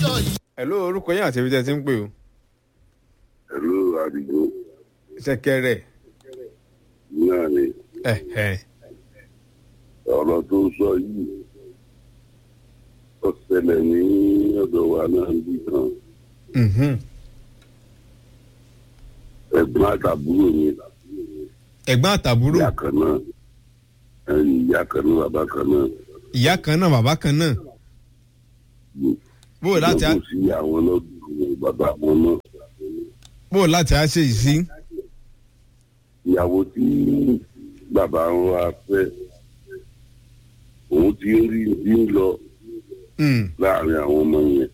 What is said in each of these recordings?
lọ́jọ́ yìí. hello orúkọ yín àti ibi tẹ́ ẹ ti ń pè o ẹ̀rọ àdìgbò ṣẹ̀kẹ̀rẹ̀ náà ni ẹ̀hẹ̀ ọ̀rọ̀ tó sọ yìí ó ṣẹlẹ̀ ní ọ̀dọ̀ wa náà bí kan mhm. ẹ̀gbọ́n àtàbúrò mi ẹ̀gbọ́n àtàbúrò ìyá kan náà ẹ̀yìn ìyá kan náà bàbá kan náà ìyá kan náà bàbá kan náà bó o láti á lọ́kùn sí àwọn lọ́dún bàbá wọn náà bó o láti á ṣe yìí sí ìyàwó tí bàbá wa fẹ́ òun ti ń rí bí ń lọ Mm, láàrin àwọn ọmọ yẹn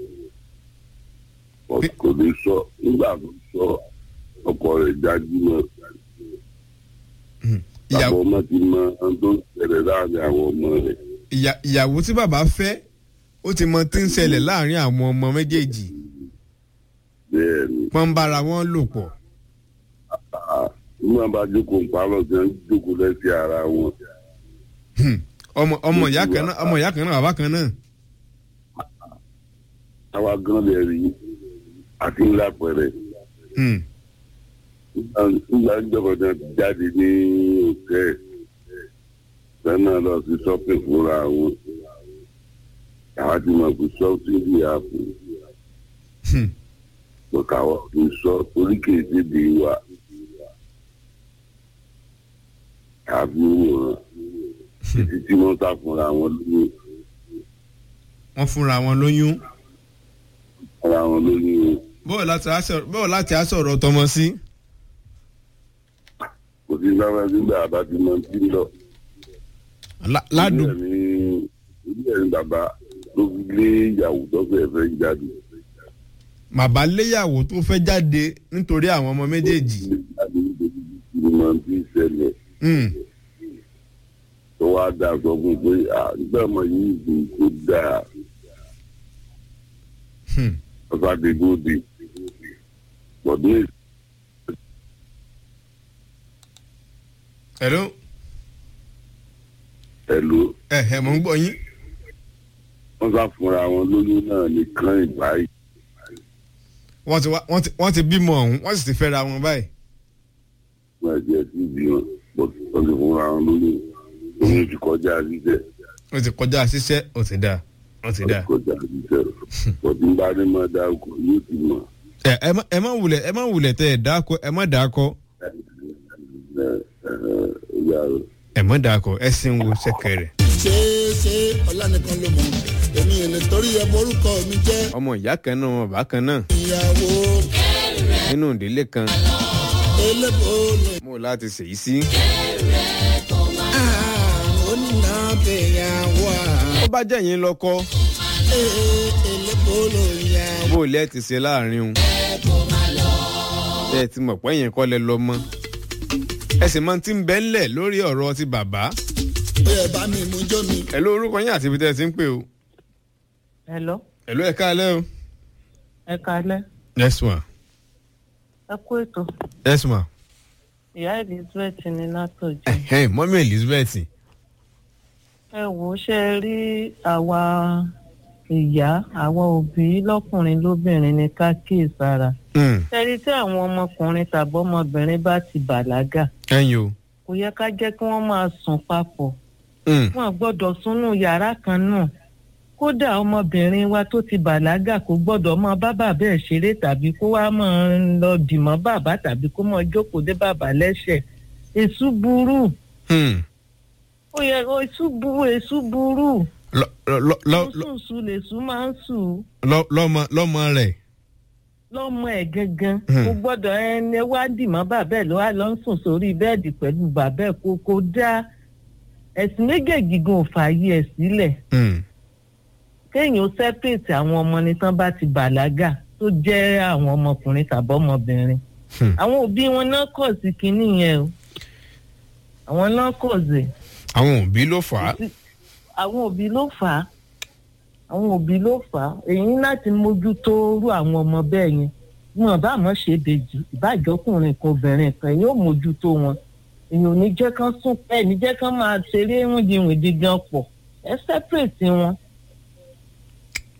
Kò- kò lè sọ nígbà tó sọ ọkọ rẹ̀ jájú náà mm. bàbá Ìyàwó- ọmọ ti mọ ohun tó ń ṣẹlẹ̀ láàrin àwọn ọmọ rẹ̀ ìyà- ìyàwó tí bàbá fẹ́ ó ti mọ tí ń ṣẹlẹ̀ láàrin àwọn ọmọ méjèèjì bẹ́ẹ̀ ni wọ́n ń bára wọn lò pọ̀ Ah, nígbà bá jókòó ń parọ́ tí wọ́n jókòó lẹ́sẹ̀ ara wọn Hmm. ọmọ ọmọ ìyá kan náà ọmọ ìyá kan náà bàbá kan náà àwa gan lè rí àti ńlá pẹ̀rẹ̀ Hmm. nígbà ìjọba náà ti jáde ní òkè sẹ́nà lọ sí shopping fúnra wọn àwa ti mọ̀ pé shopping bí àpò Hmm. lọ́kàwọ́ kì í sọ torí kì í dédé wa àbí wòran títí tí wọ́n sá fúnra wọn lóyún wọ́n fúnra wọn lóyún ara wọn lóyún bóò láti á sọ̀rọ̀ bóò láti á sọ̀rọ̀ tọmọ sí. kò sí sábà nígbà bá ti mọ tí ń lọ. Lá- ládùn Ilé ẹ̀ ní ilé ẹ̀ ní bàbá ló fi lé ìyàwó tó fẹ́ fẹ́ jáde. bàbá léyàwó tó fẹ́ jáde nítorí àwọn ọmọ méjèèjì. Jáde nítorí ìlú máa ń fi ṣẹlẹ̀ Hmm. tó wá dá sọ fún un pé àgbà ọmọ yìí kì í kó dáa Hmm. ọ̀sá ti gòdì. Bọ̀dé hello ẹ̀lú ẹ̀hẹ̀ mò ń gbọ́ yín. wọ́n sá fúnra wọn lóyún náà nìkan ìbáyìí. wọ́n ti wá wọ́n ti wọ́n ti bímọ ọ̀hún wọ́n sì ti fẹ́ra wọn báyìí. Wọ́n jẹ́ sí ibi wọn wọ́n ti fúnra wọn lóyún. Oyún ti kọjá jíjẹ. ó ti kọjá ṣiṣẹ́ ó ti dáa ó ti dáa. kọjá jíjẹ. Bọ̀dé ń bá ní máa dárúkọ yóò ti mọ̀. ẹ ẹ má- ẹ má wulẹ̀ ẹ má wulẹ̀ tẹ ẹ dáko ẹ má dáko Ẹ ẹ ẹ ìyá rẹ̀. ẹ má dáko ẹ sì ń wo ṣẹ̀kẹ̀rẹ̀. ṣé ṣé ọlá nìkan ló mọ̀ èmi ò lè torí ẹ borúkọ mi jẹ́ ọmọ ìyá kan náà ọmọ bàbá kan náà ìyàwó nínú ìdílé kan elébó lè. mo láti ṣèyí sí. onínà bẹ̀yàwó ó bá jẹ́ yín lọ́kọ́ elébó ló yà. bó o lẹ́ ti ṣe láàrin o. ẹ ti mọ̀ pé yẹn kọ́ lẹ lọ mọ́. ẹ sì máa ti ń bẹ́ ńlẹ̀ lórí ọ̀rọ̀ ti bàbá. ó yẹ bá mi mú jó mi. ẹ ló orúkọ yín àti ibi tẹ́ ẹ ti ń pè o. Hello, ẹ ló ẹ káalẹ́ o. ẹ kalẹ́, yes ma ẹ kú ètò. yes ma. Ìyá Elizabeth ní látọ̀jú. ẹ̀hẹ́n mọ́mí elizabeth. Ẹ wò ó ṣe rí àwa ìyá, àwa òbí lọ́kùnrin lóbìnrin ní ká kíyèsára. Hmm, Ṣé rí tí àwọn ọmọkùnrin tàbí ọmọbìnrin bá ti bàlágà? ẹ̀yin o. Kò yẹ ká jẹ́ kí wọ́n máa sùn papọ̀. Hmm, Wọ́n gbọ́dọ̀ súnú yàrá kan náà. Kódà ọmọbìnrin wa tó ti bàlágà kò gbọ́dọ̀ máa bá bàbá ẹ̀ ṣeré tàbí kó wá máa lọ dìmọ́ bàbá tàbí kó máa jókòó dé bàbá lẹ́sẹ̀. Èṣù burú. hmm. ó yẹ kó èṣù burú èṣù burú lọ lọ lọ lọ- sùnsùn lèṣù máa ń sùn lọ- lọ́mọ lọ́mọ rẹ̀. lọ́mọ ẹ̀ gangan Hmm. kò gbọ́dọ̀ ẹni wá dìmọ́ bàbá ẹ̀ ló wá lọ ń sùn sórí bẹ́ẹ̀dì pẹ̀lú bàbá ẹ̀ kó kó dá ẹ̀sìn méjèèjì gan ò fààyè ẹ̀ sílẹ̀ Hmm, kéèyàn ó sẹ́pẹ̀tì àwọn ọmọ ní tán bá ti bàlágà tó jẹ́ àwọn ọmọkùnrin tàbí ọmọbìnrin hmm. àwọn òbí wọn náà kọ̀ sí kinní yẹn o àwọn náà kọ̀ sí àwọn òbí ló fà á. àwọn òbí ló fà á àwọn òbí ló fà á èyí láti mójútó rú àwọn ọmọ bẹ́ẹ̀ yẹn wọn bá mọ̀ ṣe bèjì ìbájọkùnrin kan obìnrin kan yóò mójútó wọn èyàn ò ní jẹ́ kán sún ẹ̀ ní jẹ́ kán máa ṣeré wíndìwìndì gan pọ̀ ẹ sẹ́pẹ̀tì wọn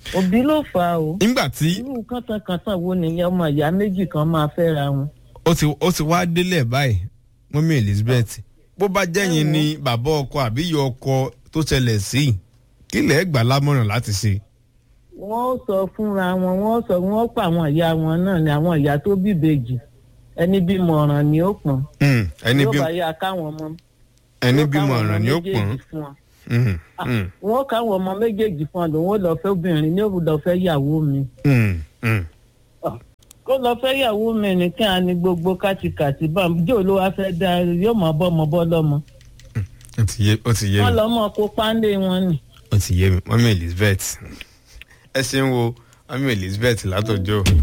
òbí ló fà á o nígbà tí irú kàntànkàntàn wo nìyẹn ọmọ ìyá méjì kan máa fẹ́ra wọn. ó ti ó ti wá délẹ̀ báyìí mọ́mí elizabeth bó bá jẹ́yìn ni bàbá ọkọ àbí ìyá ọkọ tó ṣẹlẹ̀ sí kí lẹ̀ gbà lámọ̀ràn láti ṣe. wọ́n ó sọ fúnra wọn wọ́n ó sọ wọ́n ó pa àwọn ìyá wọn náà ni àwọn ìyá tó bí ìbejì ẹni bímọ ọ̀ràn ni ó pọ̀n Hmm, ẹni yóò bí bá yá káwọn ọmọ ẹni yóò bímọ káwọn ọ̀ràn ọmọ ni ó méjèèjì pọ̀n. fún wọn. Hmm, hmm, wọ́n káwọn ọmọ méjèèjì fún ọ lòun ó lọ fẹ́ obìnrin ní òun lọ fẹ́ yàwó mi hmm, hmm. kó lọ fẹ́ yàwó mi nìkan á ní gbogbo kátikàti bá jò ló wá fẹ́ dá yóò mọ̀ bọ́ ọmọ bọ́ lọ́mọ ó ti yé ó ti yé wọ́n mi lọ́mọ kó páńdé wọn nì. ó ti yé mi mọ́mí elizabeth ẹ ṣeun wo mọ́mí elizabeth látọjọ́.